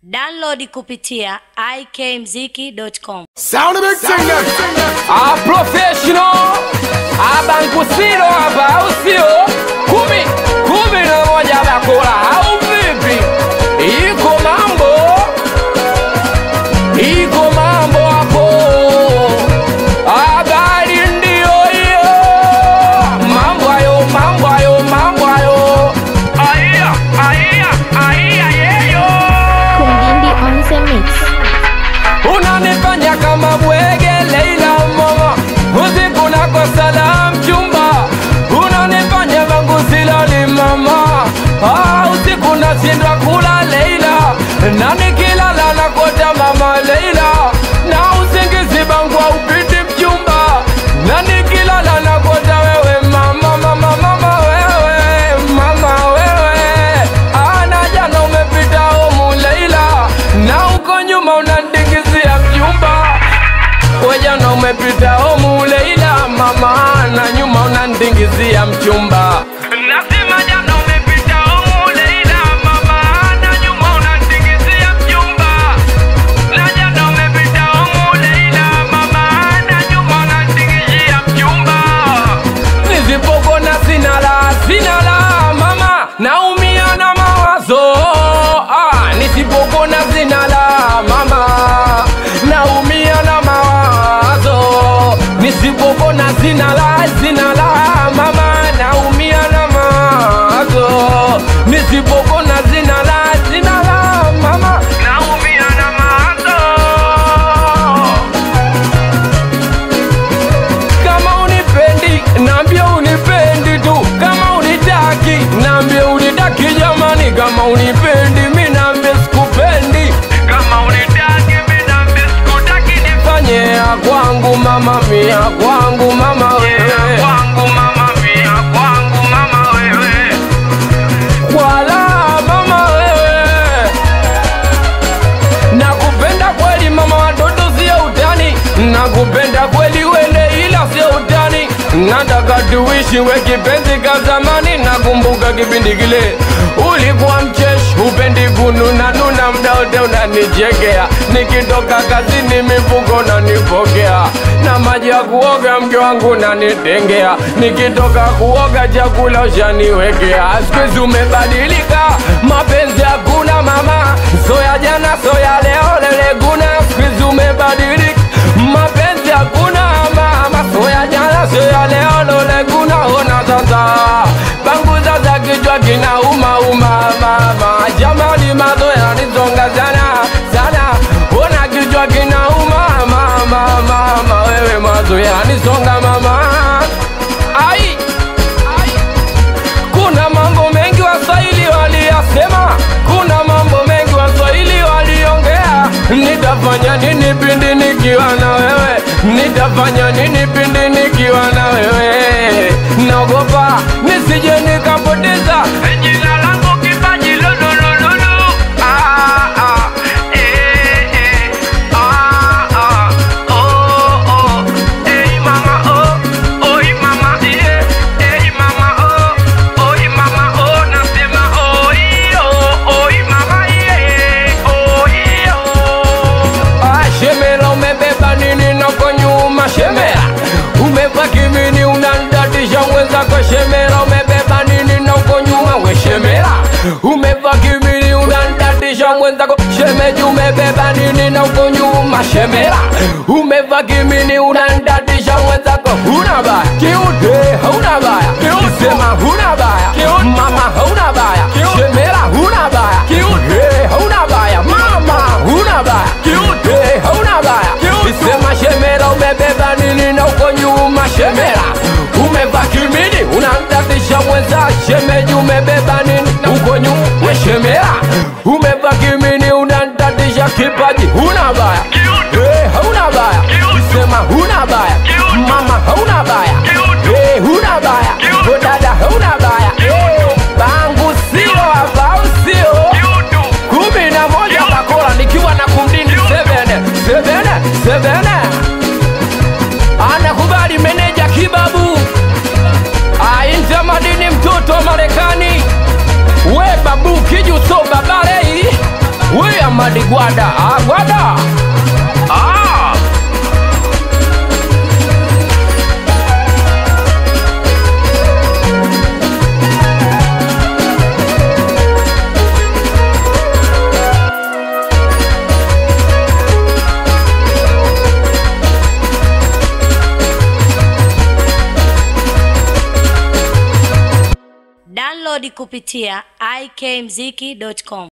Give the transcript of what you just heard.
Download kupitia ikmziki.com. Sound of big singer. Ah, professional abangusiro hapa au sio? kumi kumi na moja bakula au vipi? Iko mambo, iko mambo hapo. Habari ndio hiyo, mambo hayo, mambo hayo, mambo hayo. Aya, aya, aya, yeyo Kundindi on the mix. unanifanya kama bwege Leila mama, usiku nakosa la mchumba, unanifanya vangu silali mama, ah, usiku nashindwa kula Leila, na nikilala nakota mama Leila, na usingizi bangu haupiti mchumba, na nikilala nakota wewe mama, mama, mama wewe, mama wewe, ah, na jana umepita homu Leila, na uko nyuma unandingizia mjumba wejana umepita homu Leila mama na nyuma unandingizia mchumba Nasema jana umepita homu Leila mama na nyuma unandingizia mchumba na jana umepita homu Leila mama na nyuma unandingizia mchumba Nisipokona sina la sina la mama naumia na mawazo ah, nisipokona sina la mama naumia na mawazo nisipokona sina la sina la mama naumia na mawazo nisipokona sina la sina la mama naumia na mawazo kama unipendi naambia unipendi tu kama unitaki naambia unitaki jamani kama unipendi mi naambia sikupendi kama unitaki mi naambia sikutaki nifanye ya kwangu mama mia kwangu mama wewe kwangu mama mia kwangu mama wewe kwala mama wewe nakupenda kweli mama watoto sio utani nakupenda kweli wele ila sio utani nataka tuishi we kipenzi ka zamani nakumbuka kipindi kile ulikuwa mcheshi upendi kununa nuna mda wote unanichekea nikitoka kazini mifuko nanipokea na maji ya kuoga mke wangu nanitengea nikitoka kuoga chakula ushaniwekea skuizi umebadilika mapenzi hakuna mama soya jana soya leo leleguna skuizi umebadilika mapenzi hakuna mama soya jana soya leo loleguna ona sasa bangu sasa kichwa kinauma uma mama jamani mazoya nisonga sana sana ona kichwa kinauma mama mama wewe mazoya nisonga mama ai kuna mambo mengi waswahili waliyasema kuna mambo mengi waswahili waliongea nitafanya nini pindi nikiwa na wewe nitafanya nini pindi nikiwa na wewe naogopa nisije nikapoteza jina langu kipaji lololololo ah, ah, eh, eh, ah, ah, oh, oh, eh, mama, oh, oi, mama, yeah, eh, mama, oh, oi, mama, oh, nasema, oi, oh, oi, mama, yeah, oi, oh. Ah, shemela umebeba nini nako nyuma shemela umeva kimini unandatisha mwenzako shemela umebeba nini nako nyuma we shemela umeva kimini unandatisha mwenzako shemeji umebeba nini nako nyuma shemela umeva kimini unandatisha mwenzako huna baya kiude hauna baya kisema huna baya mama hauna baya shemela huna baya kiude hauna baya mama huna baya kiude hauna baya kisema shemela umebeba nini na uko nyuma shemela umeva kimini unamtatisha mwenza shemeji umebeba nini na uko nyuma we shemela umeva kimini unamtatisha kipaji huna baya Eh, hauna baya kisema huna baya mama hauna baya Eh, huna baya Oh, dada hauna baya Eh, bangu sio hapa au sio kumi na moja bakora nikiwa na kumdini sevene sevene sevene anakubali meneja kibabu ainta madini mtoto wa marekani we babu kijuso babarei we ama Ahmadi Gwada, ah, Gwada ah. Download kupitia ikmziki.com.